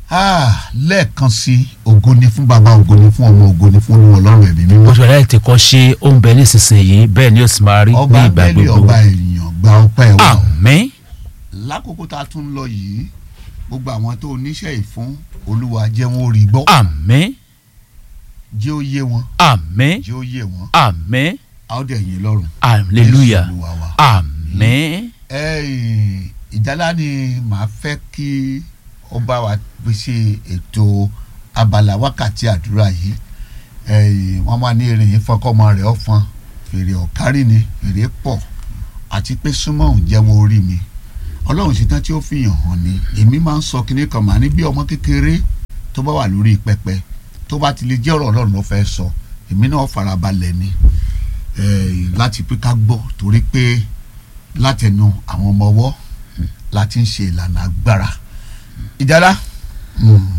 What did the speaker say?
Ah, lẹ́ẹ̀kan sí ògo ni fún bàbá ògo ni fún ọmọ ògo ni fún olúwa ọlọ́run ẹ̀mí mímọ́. oṣù ẹ̀dá ti kọ́ ṣe ó ń bẹ nísinsìnyí bẹ́ẹ̀ ni ó sì máa rí ní ọba ìgbà bẹ́ẹ̀lì gbogbo. ọba ènìyàn gba ọpẹ́ wa. àmín lákòókò tá a tún ń lọ yìí gbogbo àwọn tó oníṣẹ́ ìfún olúwa jẹ́ wọn ó rí gbọ́ àmín jẹ́ ó yé wọn àmín jẹ́ ó yé wọn àmín a ó dẹ̀ yín lọ́rùn. hallelujah Jésù Olúwa wa. àmín Ẹ́ẹ̀, ìjálá ni màá fẹ́ kí ó bá wa pèsè ètò abala wákàtí àdúrà yìí Ẹ́ẹ̀, wọ́n máa ní erin yìí fọkọ́mọ rẹ̀ ọ̀fọn fèrè ọ̀kárí ni fèrè pọ̀ àti pé súnmọ́ òun jẹ́ wọn orí mi ọlọ́run ṣetán tí ó fi hàn hàn ni èmi máa ń sọ kinní kan màá ní bí ọmọ kékeré tó bá wà lórí pẹpẹ tó bá ti lè jẹ́ ọ̀rọ̀ ọlọ́run ló fẹ́ sọ èmi náà farabalẹ̀ ni Ẹ́ẹ̀, láti pé ká gbọ́ torí pé látẹnu àwọn ọmọ ọwọ́ láti ń ṣe ìlànà agbára ìjálá.